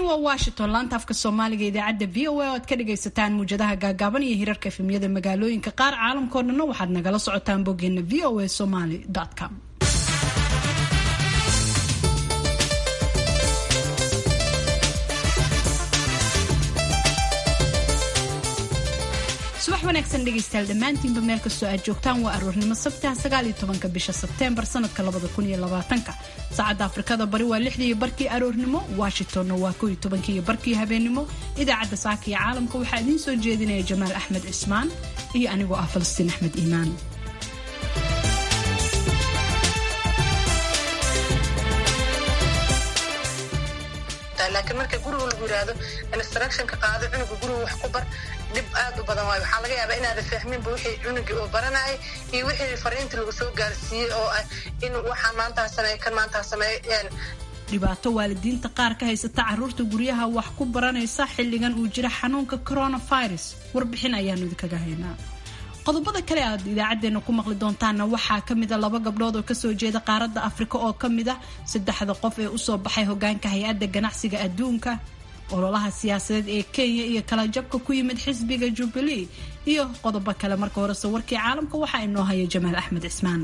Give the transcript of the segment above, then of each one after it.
waa washington laanta afka soomaaliga idaacadda v o a oo aad ka dhagaysataan muwjadaha gaagaaban iyo hirarka efemyada magaalooyinka qaar caalamkao dhanna waxaad nagala socotaan boggeena v o a somaly com subax wanaagsan dhegaystayaal dhammaantiinba meel kastoo aad joogtaan waa aroornimo sabtaha sagaal iyo tobanka bisha sebteembar sanadka labada kun iyo labaatanka saacadda afrikada bari waa lixdii iyo barkii aroornimo washingtonna waa kow iyo tobankii iyo barkii habeenimo idaacadda saaka iyo caalamka waxaa idiin soo jeedinaya jamaal axmed cismaan iyo anigoo ah falastiin axmed iimaan laakiin marka guriga lagu yiraahdo instructionka qaado cunuga guriga wax ku bar dhib aad u badan waayo waxaa laga yaabaa inaada fahminba wixii cunugii uu baranayay iyo wixii fariinta lagu soo gaarsiiyey oo ah in waxaan maantaa sameeye kan maantaa sameeye dhibaato waalidiinta qaar ka haysata caruurta guryaha wax ku baranaysa xilligan uu jira xanuunka coronavirus warbixin ayaanu idinkaga haynaa qodobada kale aad idaacadeena ku maqli doontaanna waxaa kamida laba gabdhood oo kasoo jeeda qaaradda afrika oo kamid ah saddexda qof ee usoo baxay hogaanka hay-adda ganacsiga adduunka ololaha siyaasadeed ee kenya iyo kala jabka ku yimid xisbiga jubilee iyo qodobo kale marka horese warkii caalamka waxaa inoo haya jamaal axmed cismaan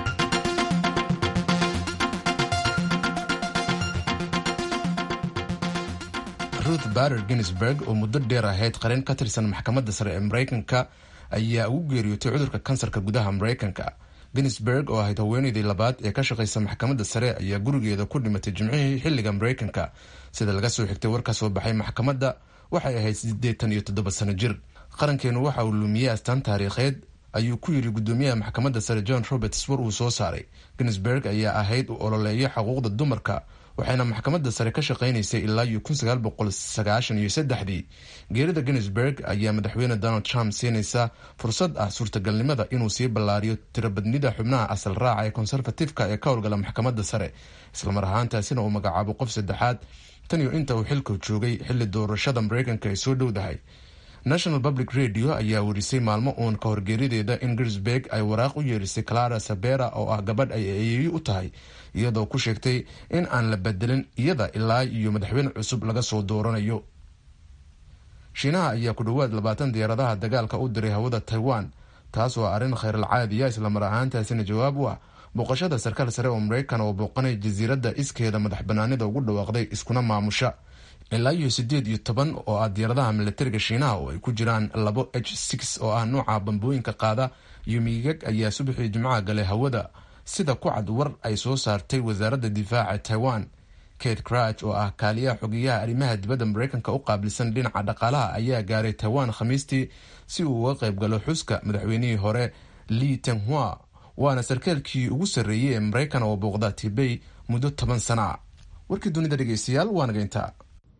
ruth bader ginsburg oo muddo dheer ahayd qareen ka tirsan maxkamadda sare ee maraykanka ayaa ugu geeriyootay cudurka kansarka gudaha maraykanka ginsburg oo ahayd haweeneydii labaad ee ka shaqaysa maxkamadda sare ayaa gurigeeda ku dhimatay jimcihii xilliga maraykanka sida laga soo xigtay war ka soo baxay maxkamadda waxay ahayd siddeetan iyo toddoba sano jir qarankeenu waxa uu lumiyey astaan taariikheed ayuu ku yidhi guddoomiyaha maxkamadda sare john roberts war uu soo saaray ginsburg ayaa ahayd u ololeeya xuquuqda dumarka waxayna maxkamadda sare ka shaqaynaysay ilaa iyo kun sagaal boqol sagaashan iyo saddexdii geerida ginsburg ayaa madaxweyne donald trump siinaysa fursad ah suurtagalnimada inuu sii ballaariyo tirobadnida xubnaha asal raaca ee conservatifeka ee ka howlgala maxkamadda sare islamar ahaantaasina uu magacaabo qof saddexaad tan iyo inta uu xilka joogay xilli doorashada maraykanka ay soo dhowdahay national public radio ayaa werisay maalmo uun ka horgeerideeda in ginsburg ay waraaq u yeerisay clara sabera oo ah gabadh ay eeyeeyo u tahay iyadoo ku sheegtay in aan la bedelin iyada ilaa iyo madaxweyne cusub laga soo dooranayo shiinaha ayaa ku dhowaad labaatan diyaaradaha dagaalka u diray hawada taiwan taas oo arrin khayralcaadiya islamar ahaantaasina jawaab u ah booqashada sarkaal sare oo maraykan oo booqanay jasiiradda iskeeda madax banaanida ugu dhawaaqday iskuna maamusha ilaa iyo siddeed iyo toban oo ah diyaaradaha milatariga shiinaha oo ay ku jiraan labo h six oo ah nuuca bambooyinka qaada iyo miigag ayaa subaxii jimcaha galay hawada sida ku cad war ay soo saartay wasaaradda difaaca taiwan kate crach oo ah kaaliyaha xogeyaha arrimaha dibadda maraykanka u qaabilsan dhinaca dhaqaalaha ayaa gaaray taiwan khamiistii si uu uga qayb galo xuska madaxweynihii hore li tenghua waana sarkaalkii ugu sarreeyey ee maraykan oo booqda tibey muddo toban sana a warkii dunida dhegeystayaal waa nagayntaa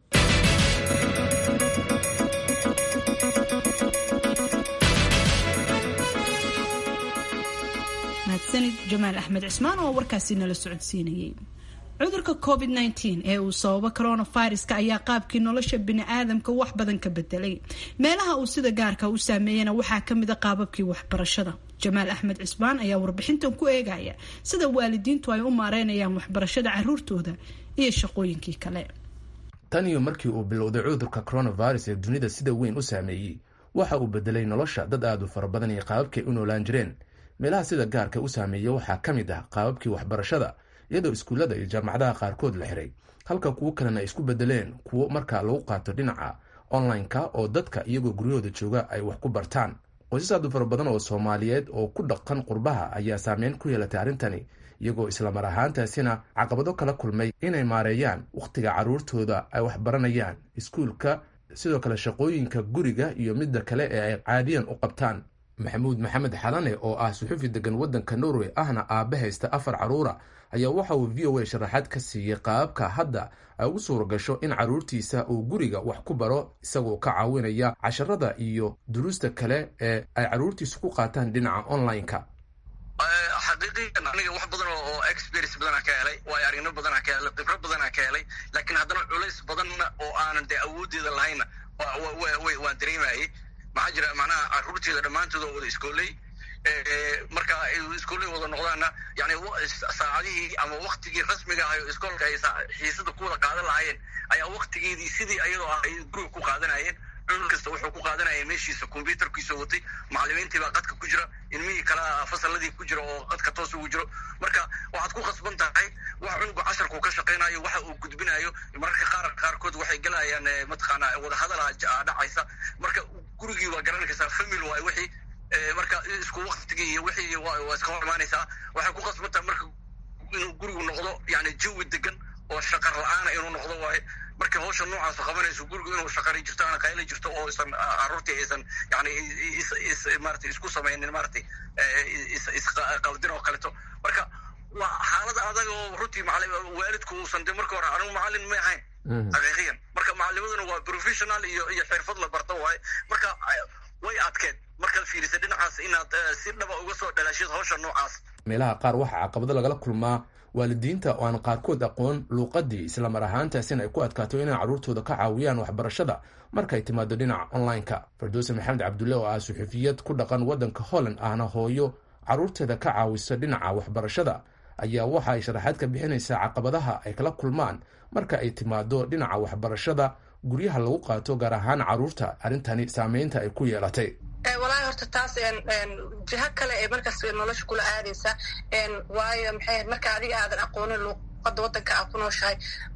mahadsanid jamaal axmed cismaan oo warkaasi nala socodsiinayay cudurka covid -19 ee uu sababo coronaviruska ayaa qaabkii nolosha bini-aadamka wax badan ka bedelay meelaha uu sida gaarka u saameeyana waxaa kamid a qaababkii waxbarashada jamaal axmed cismaan ayaa warbixintan ku eegaya sida waalidiintu ay u maareynayaan waxbarashada caruurtooda iyo shaqooyinkii kale tan iyo markii uu bilowday cudurka coronavirus ee dunida sida weyn u saameeyey waxa uu bedelay nolosha dad aad u fara badan iyo qaababkay u noolaan jireen meelaha sida gaarka u saameeya waxaa ka mid ah qaababkii waxbarashada iyadoo iskuullada iyo jaamacadaha qaarkood la xiray halka kuwo kalena ay isku bedeleen kuwo markaa lagu qaato dhinaca online-ka oo dadka iyagoo guryahooda jooga ay wax ku bartaan qoysas aad u fara badan oo soomaaliyeed oo ku dhaqan qurbaha ayaa saameyn ku yeelatay arrintani iyagoo islamar ahaantaasina caqabado kala kulmay inay maareeyaan wakhtiga carruurtooda ay wax baranayaan iskuulka sidoo kale shaqooyinka guriga iyo midda kale ee ay caadiyan u qabtaan maxamuud maxamed xalane oo ah suxufi degan waddanka norway ahna aabe haysta afar carruura ayaa waxa uu v o a sharaxaad ka siiyey qaababka hadda ay ugu suura gasho in carruurtiisa uu guriga wax ku baro isagoo ka caawinaya casharada iyo duruusta kale ee ay carruurtiisu ku qaataan dhinaca online-ka xaqiiqiyan aniga wax badan oo experience badanaa ka helay waayo aragnimo badanaa ka helay khibrad badanaa ka helay laakiin haddana culays badanna oo aanan dee awooddeeda lahaynna waan dareemayay maxaa jira macnaha carruurteeda dhammaantooda wada iskooley marka ay iskoolihii wada noqdaanna yani saacadihii ama waktigii rasmiga ahay oo iskoolka ay xiisada ku wada qaadan lahaayeen ayaa waktigeedii sidii ayadoo ah ay guriga ku qaadanayeen cunug kasta wuxuu ku qaadanaya meeshiisa combyuterkiisa watay macalimiintii baa qadka ku jira ilmihii kala fasalladii ku jira oo qadka toos ugu jiro marka waxaad ku khasban tahay wax cunugu casharku ka shaqaynayo waxa uu gudbinayo mararka qaar qaarkood waxay gelayaan mataqaana wadahadala dhacaysa marka gurigii waa garan karsaa famil waay wixii marka isku waktigii iyo wixii waa iska hor imaanaysaa waxay ku khasban tahay marka inuu gurigu noqdo yani jawi degan oo shaqar la-aana inuu noqdo waaye markay hawsha noocaasu qabanayso gurigu inuu shaqari jirto ana qayla jirto oo isan caruurtii aysan yani marata isku samaynin maratay isqaldin oo kaleto marka waa xaalada adag oo runtii waalidku uusan de marka hore anigu macalin may ahayn xaqiiqiyan marka macalimaduna waa professional iyo iyo xirfad la barta waaye marka way adkeed markaad fiirisa dhinacaas inaad si dhaba uga soo dhalaashid hawsha noocaas meelaha qaar waxaa caqabado lagala kulmaa waalidiinta oo aan qaarkood aqoon luuqadii islamar ahaantaasina ay ku adkaato inay carruurtooda ka caawiyaan waxbarashada markay timaado dhinaca online-ka fardoose maxamed cabdulle oo ah suxufiyad ku dhaqan waddanka holland ahna hooyo carruurteeda ka caawisa dhinaca waxbarashada ayaa waxa ay sharaxaad ka bixinaysaa caqabadaha ay kala kulmaan marka ay timaado dhinaca waxbarashada guryaha lagu qaato gaar ahaan carruurta arrintani saameynta ay ku yeelatay walahi horta taas jiho kale ee markaas nolosha kula aadaysa waayo maxay marka adiga aadan aqoonin luuqada wadanka aa ku nooshahay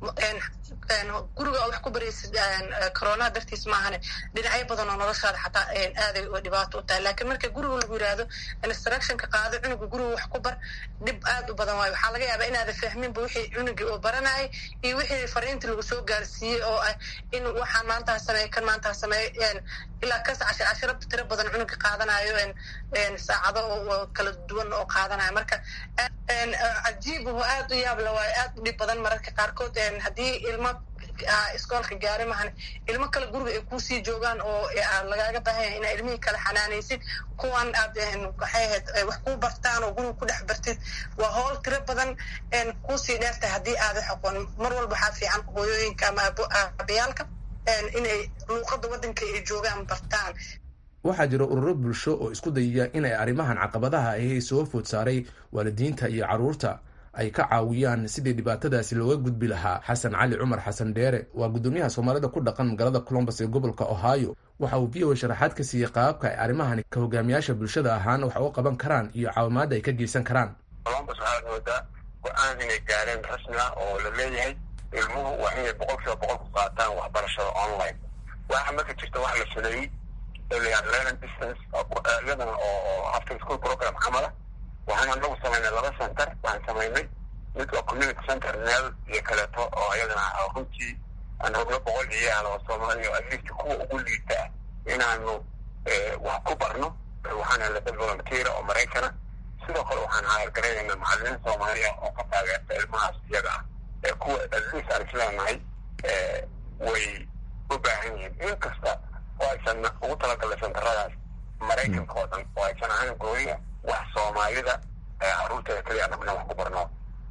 guriga oo wax ku baraysid coronaha dartiis maahane dhinacyo badan oo noloshaada xataa aaday dhibaato u tahay lakiin marka guriga lagu yihahdo instructionka qaado cunuga guriga wax ku bar dhib aad u badan waayo waxaa laga yaabaa inaadan fahminba wixii cunugii uu baranayay iyo wixii fariintii lagu soo gaarsiiyey oo ah in waxaan maantaa sameeye kan maantaa sameeye ilaa kas cashir cashiro tiro badan cunuga qaadanayo saacado oo kala duwan oo qaadanayo marka cajiib oo aad u yaabla waayo aad u dhib badan mararka qaarkood haddii ilmo iskoolka gaari mahan ilmo kale guriga ay kuusii joogaan oo lagaaga baahanya inaa ilmihii kale xanaanaysid kuwan aad waxay ahayd wax kuu bartaan oo guriga ku dhex bartid waa howl tiro badan kuusii dheertahay haddii aada xoqoon mar walba waxaa fiican hooyooyinka ama abayaalka inay luuqada waddanka ay joogaan bartaan waxaa jira ururo bulsho oo isku dayaya inay arrimahan caqabadaha ahi soo food saaray waalidiinta iyo carruurta ay ka caawiyaan sidii dhibaatadaasi looga gudbi lahaa xasan cali cumar xasan dheere waa guddoomiyaha soomaalida ku dhaqan magaalada colombus ee gobolka ohio waxa uu v o sharaxaad ka siiyey qaababka ay arrimahani ka hogaamiyaasha bulshada ahaan wax u qaban karaan iyo caawimaadda ay ka geysan karaan colombus waxaad moodaa go-aan inay gaareen rasmi ah oo la leeyahay ilmuhu waa inay boqol kiiba boqol ku qaataan waxbarashada online waxa marka jirta wax la sameeyey learning distance iyadana oo after school program camala waxaan anagu samaynay laba center waxaan samaynay mid waa community center meel iyo kaleeto oo iyadana runtii aan hoglo boqol ciyaal oo soomaaliya at least kuwa ugu liita inaanu wax ku barno waxaan helay dad volunteera oo maraykana sidoo kale waxaan haargaraynayna macalimiin soomaaliya oo ka taageerta ilmahaas iyaga ah ee kuwa at least aan isleenahay way u baahan yihiin in kasta oo aysan ugu talagalay santaradaas maraykanka oo dhan oo aysan ahayn gooya wax soomaalida caruurteeda keliya anaguna wax ku barno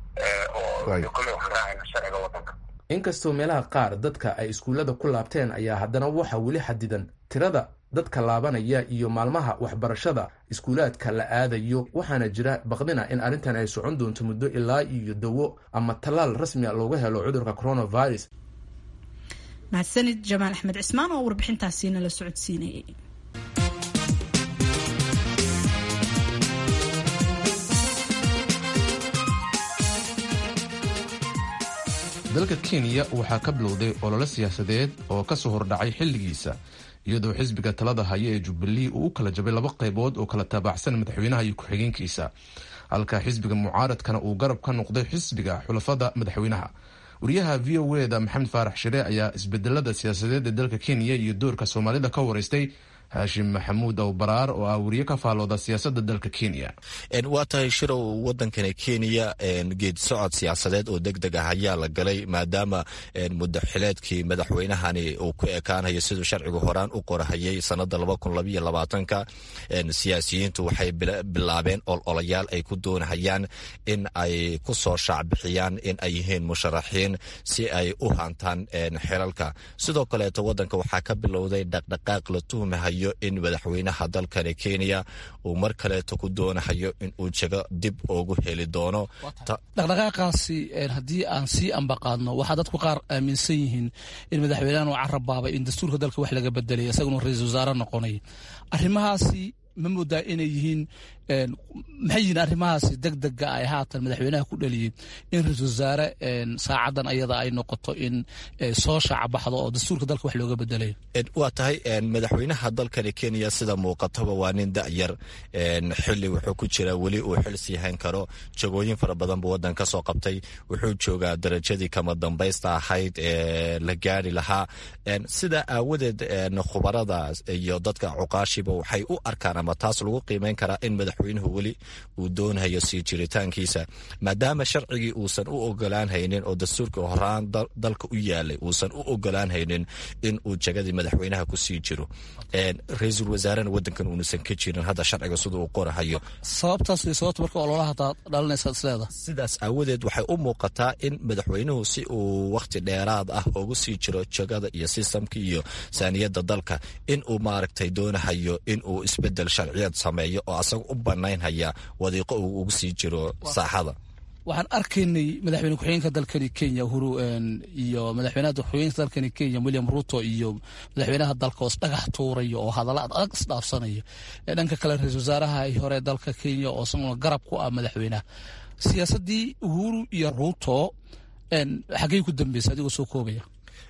oo kolley waxaan raacayna sharciga waddanka inkastoo meelaha qaar dadka ay iskuullada ku laabteen ayaa haddana waxa weli xadidan tirada dadka laabanaya iyo maalmaha waxbarashada iskuulaadka la aadayo waxaana jira baqdina in arrintan ay socon doonto muddo ilaa iyo dawo ama tallaal rasmia looga helo cudurka coronavirus mahadsanid jamaal axmed cismaan oo warbixintaasiina la socodsiinayay dalka kenya waxaa ka bilowday olole siyaasadeed oo kasoo hordhacay xilligiisa iyadoo xisbiga talada haya ee jubbalee uu u kala jabay laba qaybood oo kala taabacsan madaxweynaha iyo ku-xigeenkiisa halka xisbiga mucaaradkana uu garab ka noqday xisbiga xulafada madaxweynaha wariyaha v o eda maxamed faarax shire ayaa isbedelada siyaasadeed ee dalka kenya iyo doorka soomaalida ka wareystay haashim maxamuud aw baraar oo ah wariye ka faalooda siyaasada dalka kenya waa tahay shirow wadankani kenya geedi socod siyaasadeed oo deg deg ah ayaa la galay maadaama mudaxileedkii madaxweynahani uu ku ekaanayo siduu sharcigu horaan u qorahayay sanada ka siyaasiyiintu waxay bilaabeen ololayaal ay ku doonahayaan in ay ku soo shaacbixiyaan in ay yihiin musharaxiin si ay u hantaan xilalka sidoo kaleeto wadanka waxaa ka bilowday dhaqdhaqaaq la tuhmahayo doonahayo in madaxweynaha dalkani kenya uu mar kaleeto ku doonahayo in uu jego dib ugu heli doono dhaqdhaqaaqaasi haddii aan sii ambaqaadno waxaa dadku qaar aaminsan yihiin in madaxweynahan uu carabaabay in dastuurka dalka wax laga bedelay isaguna ra-iisul wasaare noqonay arrimahaasi ma moodaa inay yihiin maxay yihiin arrimahaasi deg dega ay haatan madaxweynaha ku dhaliyey in ra-isul wasaare saacadan ayada ay noqoto in soo shaacabaxdo oo dastuurka dalka wax looga bedelay waa tahay madaxweynaha dalkani kenya sida muuqataba waa nin da'yar xili wuxuu ku jiraa weli uu xil sii hayn karo jagooyin fara badan buu wadan ka soo qabtay wuxuu joogaa darajadii kama dambaysta ahayd ee la gaari lahaa sidaa aawadeed khubarada iyo dadka cuqaashiba waxay u arkaan ama taas lagu qiimeyn karaa in madaxweynuhu weli uu doonayo sii jiritaankiisa maadaama sharcigii uusan u ogolaan haynin oo dastuurkii horaan dalka u yaalay uusan u ogolaan haynin in uu jagadii madaxweynaha kusii jiro ra-iisul wasaarena wadankan uunasan ka jirin hadda sharciga sida uu qorahayo sababtaas way sababta marka ololaha dhalinaysa isleeda sidaas aawadeed waxay u muuqataa in madaxweynuhu si uu wakhti dheeraad ah ugu sii jiro jagada iyo sistamka iyo saaniyadda dalka in uu maaragtay doonahayo in uu isbedel sharciyeed sameeyo oo asaga u banaynhaya wadiiqo uu ugu sii jiro saaxada waxaan arkaynay madaxweyne ku-xigeenka dalkani kenya uhuru iyo madaxweynaha ku-xigeenka dalkani kenya william ruto iyo madaxweynaha dalka oo isdhagax tuuraya oo hadalla ad adag isdhaafsanaya dhanka kale ra-isul wasaaraha hore dalka kenya oo isaguna garab ku ah madaxweynaha siyaasaddii uhuru iyo ruto xaggey ku dambeysay adigoo soo koobaya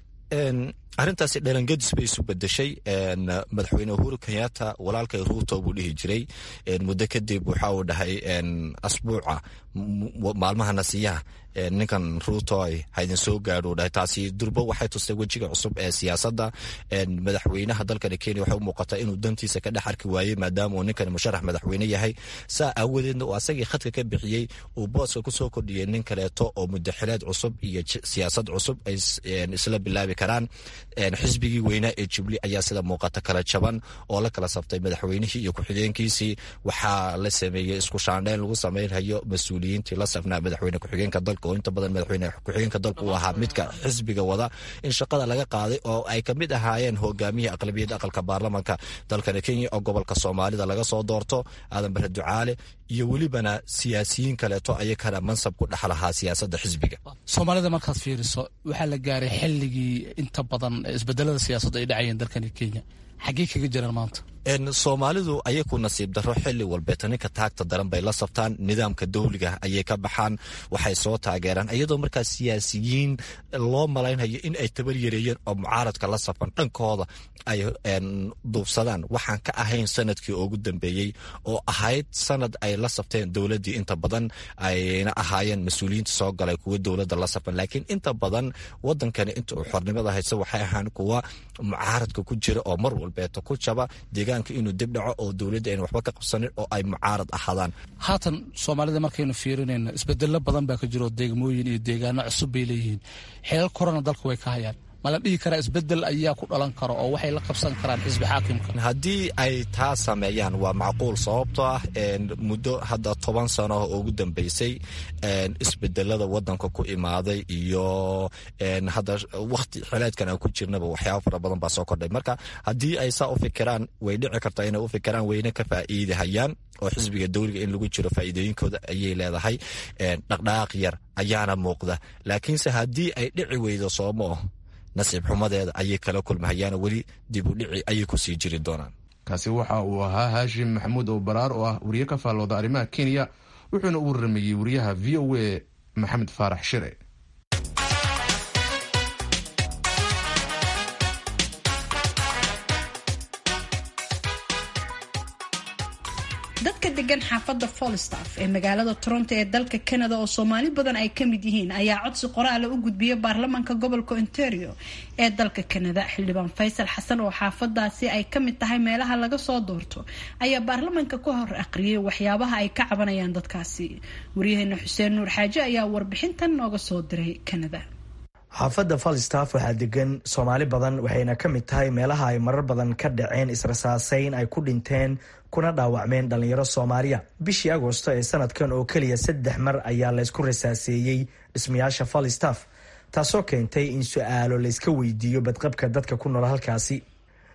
arrintaasi dhalangedis bay isu bedeshay madaxweyne uhuru kenyatta walaalkay ruuto buu dhihi jiray muddo kadib waxa uu dhahay asbuuca maalmaha nasiyaha ninkan ruuto haydin soo gaadho dhahay taasi durbo waxay tustay wejiga cusub ee siyaasadda madaxweynaha dalkani kenya waxay u muuqataa inuu dantiisa ka dhex arki waayey maadaama uu ninkan musharax madaxweyne yahay saa aawadeedna uu asagii khadka ka bixiyey uu booska kusoo kordhiyey nin kaleeto oo mudaxileed cusub iyo siyaasad cusub ay isla bilaabi karaan xisbigii weynaa ee jubli ayaa sida muuqata kala jaban oo la kala sabtay madaxweynihii iyo ku-xigeenkiisii waxaa la sameeyey isku shaandheyn lagu sameynhayo mas-uuliyiintii la safnaa madaxweyne ku-xigeenka dalka oo inta badan madaxweyne ku-xigeenka dalka uu ahaa midka xisbiga wada in shaqada laga qaaday oo ay kamid ahaayeen hogaamiyihii aqlabiyadda aqalka baarlamanka dalkani kenya oo gobolka soomaalida laga soo doorto aadan bare ducaale iyo welibana siyaasiyiin kaleeto ayakana mansab ku dhex lahaa siyaasadda xisbiga soomaalida markaad fiiriso waxaa la gaaray xilligii inta badan isbedelada siyaasadda ay dhacayeen dalkani kenya xaggey kaga jiraan maanta soomaalidu ayaku nasiib daro xili walbeeta ninka taagta daran bay la sabtaan nidaamka dawliga ayay ka baxaan waxay soo taageeraan iyadoo markaa siyaasiyiin loo malaynhayo in ay tabar yareeyeen oo mucaaradka la safan dhankooda ay duubsadaan waxaan ka ahayn sanadkii ugu dambeeyey oo ahayd sanad ay la sabteen dowladii inta badan ayna ahaayeen mas-uuliyiinta soo galay kuwa dowladda la safan laakiin inta badan wadankani inta uu xornimada haysa waxay ahaan kuwa mucaaradka ku jira oo mar walbeeta ku jaba deegaanka inuu dib dhaco oo dowladda ayna waxba ka qabsanin oo ay mucaarad ahaadaan haatan soomaalida markaynu fiirinayno isbedelo badan baa ka jiro degmooyin iyo deegaano cusub bay leeyihiin xeelal korona dalka way ka hayaan ma la dhihi karaa isbedel ayaa ku dhalan kara oo waxay la qabsan karaan xisbi xaakimka haddii ay taa sameeyaan waa macquul sababtoo ah muddo hadda toban sano ugu dambeysay isbedelada wadanka ku imaaday iyo hadda wakti xileedkan aan ku jirnaba waxyaaba fara badan baa soo kordhay marka haddii ay saa u fikiraan way dhici kartaa inay u fikiraan wayna ka faa'iidahayaan oo xisbiga dowliga in lagu jiro faa'iidooyinkooda ayay leedahay dhaqdhaqaaq yar ayaana muuqda laakiinse haddii ay dhici weydo soomo nasiib xumadeeda ayay kala kulmahayaan weli dib u dhici ayay kusii jiri doonaan kaasi waxa uu ahaa haashim maxamuud oo baraar oo ah wariye ka faallooda arrimaha kenya wuxuuna u waramayey wariyaha v o a maxamed faarax shire dadka degan xaafadda folstaff ee magaalada toronto ee dalka canada oo soomaali badan ay ka mid yihiin ayaa codsi qoraala u gudbiyay baarlamaanka gobolka ontario ee dalka canada xildhibaan faysal xasan oo xaafadaasi ay ka mid tahay meelaha laga soo doorto ayaa baarlamaanka ka hor aqriyay waxyaabaha ay ka cabanayaan dadkaasi waryaheena xuseen nuur xaaje ayaa warbixintan nooga soo diray canada xaafadda falstaff waxaa degan soomaali badan waxayna ka mid tahay meelaha ay marar badan ka dhaceen israsaaseyn ay ku dhinteen kuna dhaawacmeen dhallinyaro soomaaliya bishii agoosto ee sanadkan oo keliya saddex mar ayaa laysku rasaaseeyey dhismayaasha falstaff taasoo keentay in su-aalo layska weydiiyo badqabka dadka ku nool halkaasi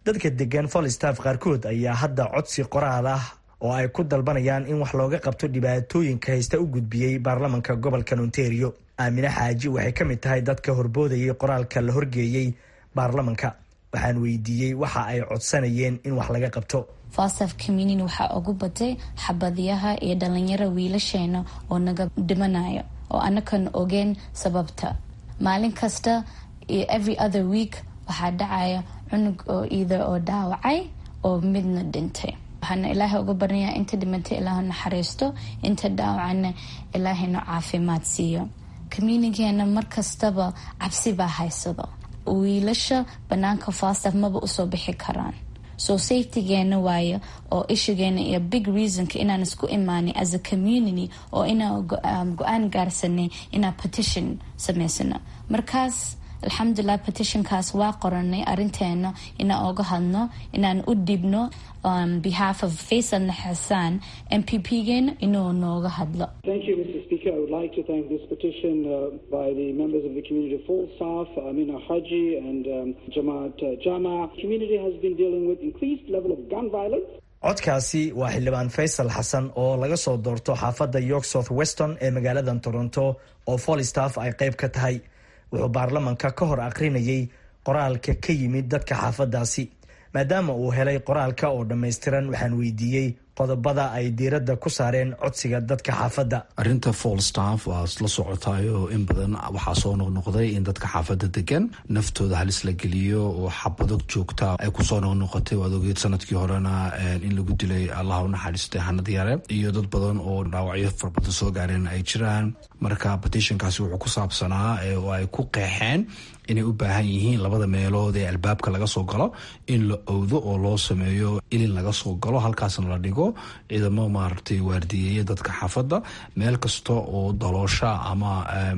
dadka degan falstaff qaarkood ayaa hadda codsi qoraal ah oo ay ku dalbanayaan in wax looga qabto dhibaatooyinka haysta u gudbiyey baarlamanka gobolka ontario aamine xaaji waxay ka mid tahay dadka horboodayay qoraalka la horgeeyey baarlamanka waxaan weydiiyey waxa ay codsanayeen in wax laga qabto fastaf community waxaa ugu batay xabadyaha iyo dhalinyaro wiilasheena oo naga dhimanayo oo anakan ogeen sababta maalin kasta iyo every other week waxaa dhacaya cunug oo iida oo dhaawacay oo midna dhintay waxaana ilaahay uga barnayaa inta dhimantay ilaahu naxariisto inta dhaawacana ilaahayna caafimaad siiyo communitygeena markastaba cabsi baa haysado wiilasha banaanka fastaf maba usoo bixi karaan so safetygeena waayo oo ishigeena iyo big reasonka inaan isku imaanay as a community oo inaan go-aan gaarsanay inaan petition samaysano markaas alxamdulilah petitionkaas waa qoranay arinteena inaan oga hadno inaan u dhibno behalf of faysal naxasaan m p p geena inuu nooga hadlo Speaker, I would like to thank this petition uh, by the members of the community full staff, Amina Haji and um, Jamaat uh, Jama. The community has been dealing with increased level of gun violence. codkaasi waa xildhibaan faysal xasan oo laga soo doorto xaafadda york south weston ee magaaladan toronto oo folstaff ay qayb ka tahay wuxuu baarlamanka ka hor aqrinayay qoraalka ka yimid dadka xaafaddaasi maadaama uu helay qoraalka oo dhammaystiran waxaan weydiiyey qodobada ay diiradda ku saareen codsiga dadka xaafadda arrinta folstaff waa la socotayo in badan waxaa soo noqnoqday in dadka xaafadda degan naftooda halis la geliyo oo xabado joogta ay kusoo noqnoqotay waad ogeed sanadkii horena in lagu dilay allah u naxariistay hanad yare iyo dad badan oo dhaawacyo farbadan soo gaareen ay jiraan marka petitionkaasi wuxuu ku saabsanaa oo ay ku qeexeen inay u baahan yihiin labada meelood ee albaabka laga soo galo in la owdo oo loo sameeyo ilin laga soo galo halkaasna la dhigo ciidamo maaragtay waardiyeeya dadka xaafadda meel kasta oo daloosha ama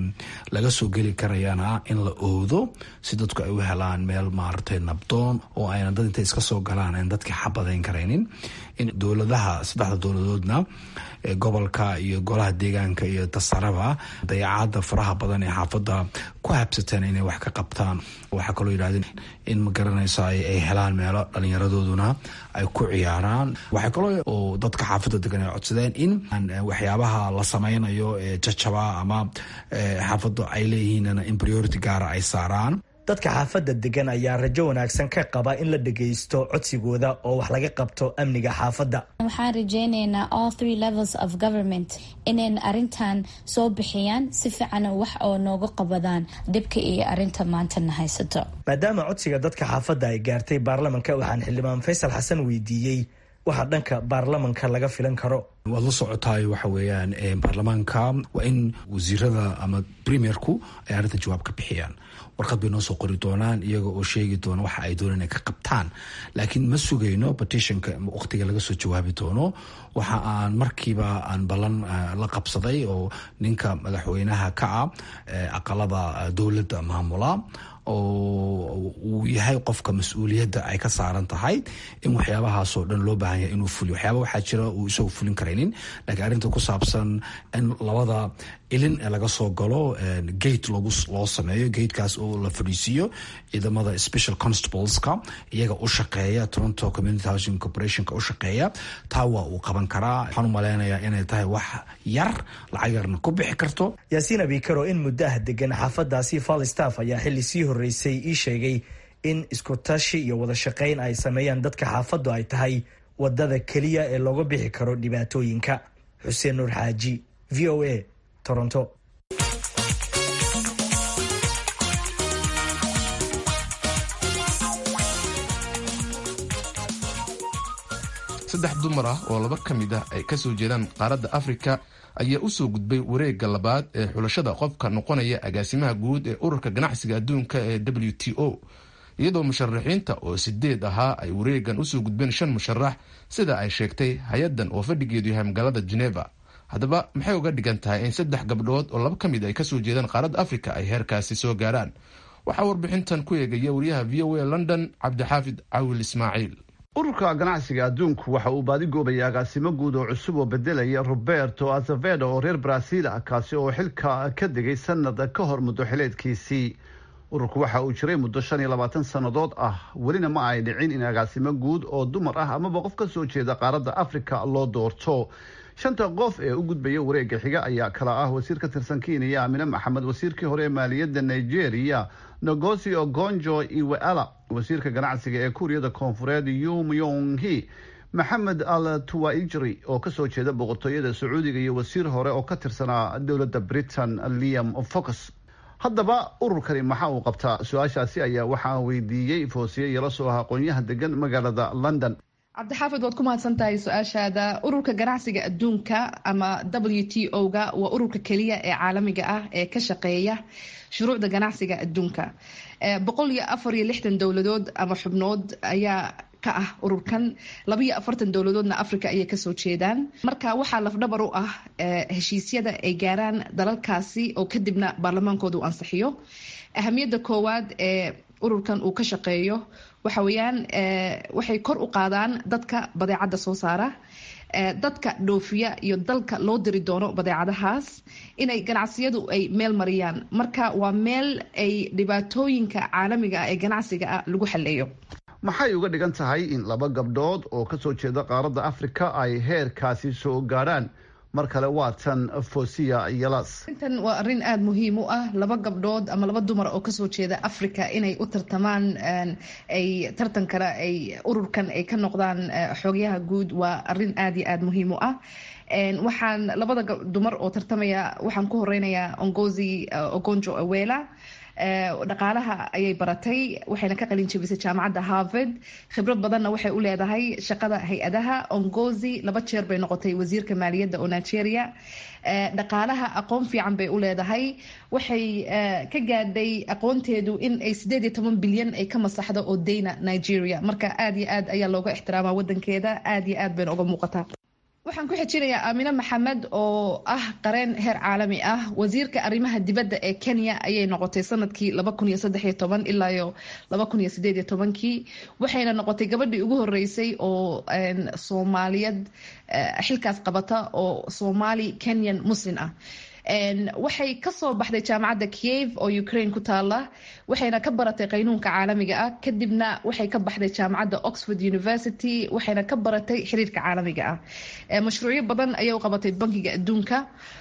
laga soo geli karayana in la owdo si dadku ay u helaan meel maaragtay nabdoon oo ayna dad intay iska soo galaan aan dadka xabadayn karaynin in dowladaha saddexda dowladoodna gobolka iyo golaha deegaanka iyo tasaraba dayacaada faraha badan ee xaafadda ku habsateen inay wax ka qabtaan waxaa kaloo yidhahdeen in ma garanaysa ay helaan meelo dhallinyaradooduna ay ku ciyaaraan waxaa kaloo oo dadka xaafadda degan ay codsadeen in waxyaabaha la sameynayo ee jajaba ama xaafaddu ay leeyihiin in priority gaara ay saaraan dadka xaafadda degan ayaa rajo wanaagsan ka qaba in la dhagaysto codsigooda oo wax laga qabto amniga xaafadda waxaan rajeyneynaa all three levels of government inayn arintan soo bixiyaan si fiican wax oo nooga qabadaan dhibka iyo arinta maantana haysato maadaama codsiga dadka xaafadda ay gaartay baarlamanka waxaan xildhibaan faysal xasan weydiiyey waxa dhanka baarlamanka laga filan karo waad la socotaay waxa weeyaan baarlamaanka waa in wasiirada ama premierku ay arrinta jawaab ka bixiyaan warqad bay noo soo qori doonaan iyaga oo sheegi doona waxa ay doonaan inay ka qabtaan laakiin ma sugayno petitionka waqtiga laga soo jawaabi doono waxa aan markiiba aan ballan la qabsaday oo ninka madaxweynaha ka ah aqalada dowladda maamula oo uu yahay qofka mas-uuliyadda ay ka saaran tahay in waxyaabahaasoo dhan loo baahan yahay inuu fuliyo waxyaaba waxaa jira uu isagu fulin karaynin laakiin arrinta ku saabsan in labada ilin ee laga soo galo gate loogu loo sameeyo gatekaas oo la fadhiisiiyo ciidamada special constableska iyaga u shaqeeya toronto community housing corporationka u shaqeeya taa waa uu qaban karaa waxaan u malaynayaa inay tahay wax yar lacag yarna ku bixi karto yaasiin abikaro in muddo ah degan xaafadaasi falstaff ayaa xilli sii horreysay ii sheegay in isku tashi iyo wada shaqayn ay sameeyaan dadka xaafaddu ay tahay wadada keliya ee looga bixi karo dhibaatooyinka xuseen nuur xaaji v o a toronto saddex dumar ah oo laba ka mid ah ay kasoo jeedaan qaaradda afrika ayaa usoo gudbay wareegga labaad ee xulashada qofka noqonaya agaasimaha guud ee ururka ganacsiga adduunka ee w t o iyadoo musharaxiinta oo sideed ahaa ay wareegan usoo gudbeen shan musharax sida ay sheegtay hay-addan oo fadhigeedu yahay magaalada geneva haddaba maxay uga dhigan tahay in saddex gabdhood oo laba ka mid ay kasoo jeedaan qaaradda afrika ay heerkaasi soo gaaraan waxaa warbixintan ku eegaya wariyaha v o a london cabdixaafid cawil ismaaciil ururka ganacsiga adduunku waxa uu baadigoobayay agaasimo guud oo cusub oo bedelaya roberto azevedo oo reer brazil ah kaasi oo xilka ka degay sanad ka hor muddo xileedkiisii ururku waxa uu jiray muddo shan iyo labaatan sannadood ah welina ma ay dhicin in agaasimo guud oo dumar ah amaba qof ka soo jeeda qaaradda afrika loo doorto shanta qof ee u gudbaya wareega xiga ayaa kala ah wasiir ka tirsan kenya amine maxamed wasiirkii hore ee maaliyadda nigeria nogosi ogonjo iweala wasiirka ganacsiga ee kuuriyada koonfureed yum yonghi maxamed al tuwaijri oo kasoo jeeda boqortooyada sacuudiga iyo wasiir hore oo ka tirsanaa dowladda britain liam focus haddaba ururkani maxaa uu qabtaa su-aashaasi ayaa waxaa weydiiyey foosiye yala soo ah aqoonyaha degan magaalada london cabdixaafid waad ku mahadsan tahay su-aashaada ururka ganacsiga adduunka ama w t o ga waa ururka keliya ee caalamiga ah ee ka shaqeeya shuruucda ganacsiga adduunka boqol iyo afar iyo lixdan dowladood ama xubnood ayaa ka ah ururkan labayo afartan dowladoodna africa ayay kasoo jeedaan marka waxaa lafdhabar u ah heshiisyada ay gaaraan dalalkaasi oo kadibna baarlamaankooda uu ansixiyo ahamiyadda koowaad ee ururkan uu ka shaqeeyo waxa weeyaan waxay kor u qaadaan dadka badeecadda soo saara dadka dhoofiya iyo dalka loo diri doono badeecadahaas inay ganacsiyadu ay meel mariyaan marka waa meel ay dhibaatooyinka caalamiga ah ee ganacsiga ah lagu xaleeyo maxay uga dhigan tahay in laba gabdhood oo kasoo jeeda qaaradda afrika ay heerkaasi soo gaadhaan mar kale waa tan fosiya yalas arrintan waa arrin aada muhiim u ah laba gabdhood ama laba dumar oo kasoo jeeda africa inay u tartamaan ay tartankana ay ururkan ay ka noqdaan xoogyaha guud waa arrin aada iyo aada muhiim u ah waxaan labada dumar oo tartamaya waxaan ku horeynayaa ongozi ogonjo awela dhaqaalaha ayay baratay waxayna ka qalin jebisay jaamacadda harvard khibrad badanna waxay u leedahay shaqada hay-adaha ongozi laba jeer bay noqotay wasiirka maaliyadda oo nigeria dhaqaalaha aqoon fiican bay u leedahay waxay ka gaadhay aqoonteedu in ay sideed iyo toban bilyan ay ka masaxdo oo dayna nigeria marka aada iyo aad ayaa looga ixtiraamaa wadankeeda aada iyo aad bayna uga muuqataa waxaan ku xijinayaa aamine maxamed oo ah qareen heer caalami ah wasiirka arrimaha dibadda ee kenya ayay noqotay sanadkii laba kun iyo saddex iyo toban ilaa iyo laba kun iyo sideed iyo tobankii waxayna noqotay gabadhii ugu horeysay oo soomaaliyeed xilkaas qabata oo soomaali kenyan muslim ah waxay kasoo baxday jaamacadda kiev oo ukraine ku taala waxayna ka baratay qaynuunka caalamiga ah kadibna waxay ka baxday jaamacadda oxford university waxayna ka baratay xiriirka caalamiga ah mashruucyo badan ayay u qabatay bankiga adduunka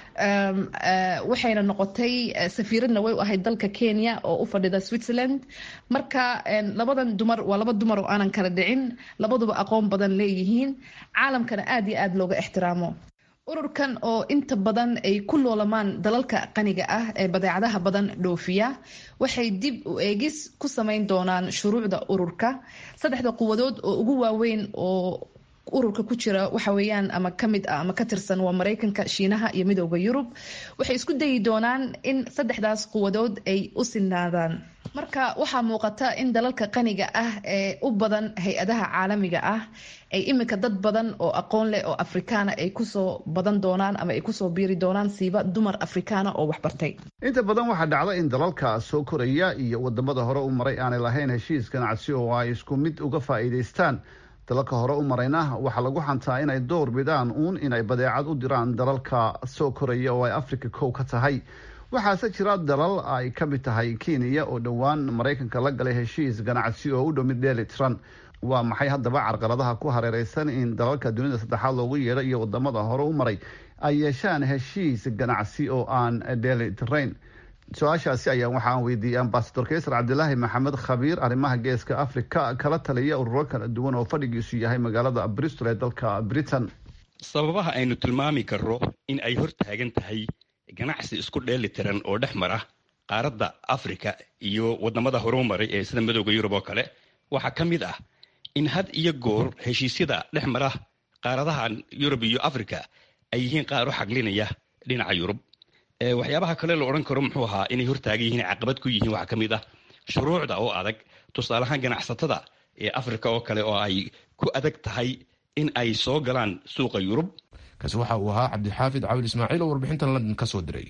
waxayna noqotay safiiradna way u ahayd dalka kenya oo u fadhida switzerland marka labadan dumar waa laba dumar oo aanan kala dhicin labaduba aqoon badan leeyihiin caalamkana aada iyo aada looga ixtiraamo ururkan oo inta badan ay ku loolamaan dalalka qaniga ah ee badeecadaha badan dhoofiya waxay dib u eegis ku samayn doonaan shuruucda ururka saddexda quwadood oo ugu waaweyn oo ururka ku jira waxa weeyaan ama ka mid ah ama ka tirsan waa maraykanka shiinaha iyo midooda yurub waxay isku dayi doonaan in saddexdaas quwadood ay u sinaadaan marka waxaa muuqata in dalalka qaniga ah ee u badan hay-adaha caalamiga ah ay iminka dad badan oo aqoon leh oo afrikaana ay kusoo badan doonaan ama ay kusoo biiri doonaan siiba dumar afrikaana oo waxbartay inta badan waxaa dhacda in dalalka soo koraya iyo wadamada hore u maray aanay lahayn heshiis ganacsi oo ay isku mid uga faa'iidaystaan dalalka hore u marayna waxaa lagu xantaa inay door bidaan uun inay badeecad u diraan dalalka soo koraya oo ay afrika kow ka tahay waxaase jira dalal ay ka mid tahay kenya oo dhowaan maraykanka la galay heshiis ganacsi oo u dhow mid dheeli tiran waa maxay haddaba carqaladaha ku hareereysan in dalalka dunida saddexaad loogu yeedho iyo wadamada hore u maray ay yeeshaan heshiis ganacsi oo aan dheeli tirayn su-aashaasi ayaa waxaan weydiiyey ambasador kaysar cabdilaahi maxamed khabiir arrimaha geeska afrika kala taliya ururo kala duwan oo fadhigiisu yahay magaalada bristol ee dalka britain sababaha aynu tilmaami karro in ay hor taagan tahay ganacsi isku dheeli tiran oo dhex mara qaaradda afrika iyo wadamada horumaray ee sida madooda yurub oo kale waxaa ka mid ah in had iyo goor heshiisyada dhex mara qaaradaha yurub iyo afrika ay yihiin qaar u xaglinaya dhinaca yurub waxyaabaha kale la odhan karo muxuu ahaa inay hortaagan yihiin caqabad ku yihiin waxaa ka mid ah shuruucda oo adag tusaaleahaan ganacsatada ee afrika oo kale oo ay ku adag tahay in ay soo galaan suuqa yurub kaasi waxa uu ahaa cabdixaafid cawil ismaaciil oo warbixintan london ka soo diray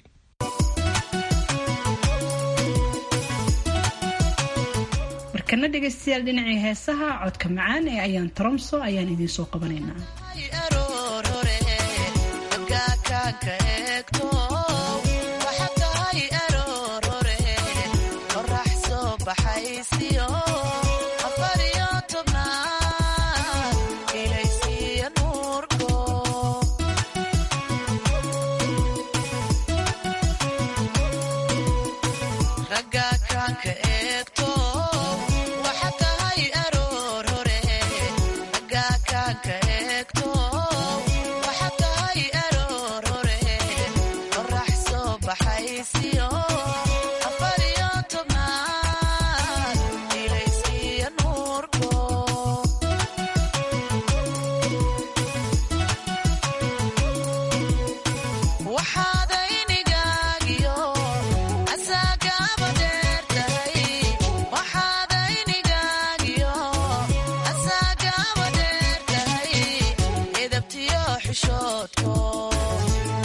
markana dhegaystayaal dhinacii heesaha codka macaan ee ayaan tromso ayaan idiin soo qabanaynaa eegto waxaa tahay aroorore qorax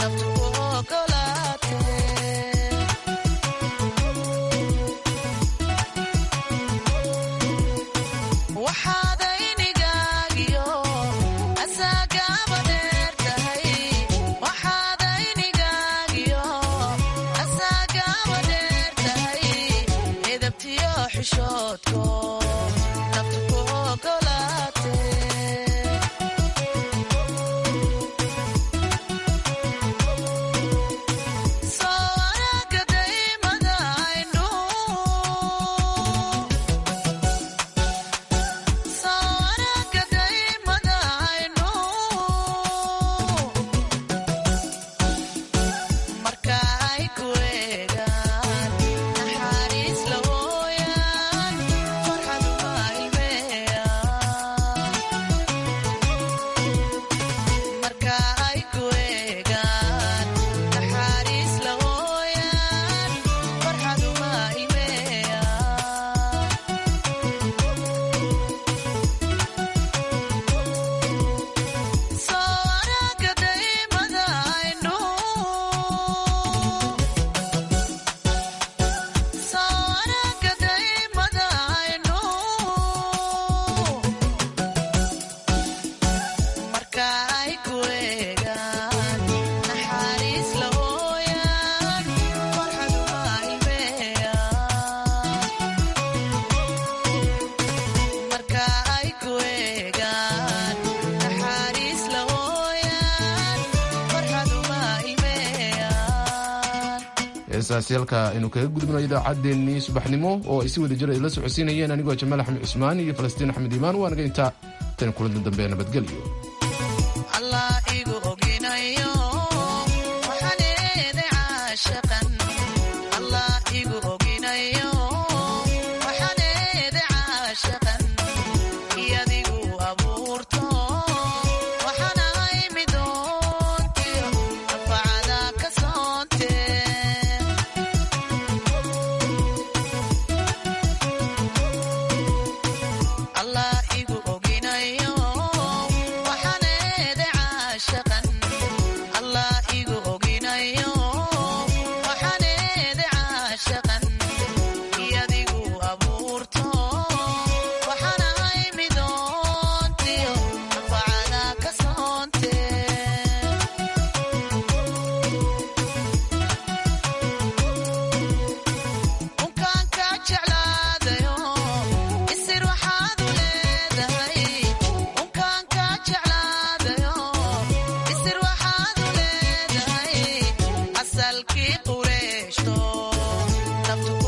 heesaasyaalka aynu kaga gudubno idaacaddeenii subaxnimo oo ay si wada jir ay la socodsiinayeen anigoo jamaal axmed cusmaan iyo falastiin axmed iimaan waa naga intaa tan kulanta dambe nabadgelyo asalkii qureeshto naftu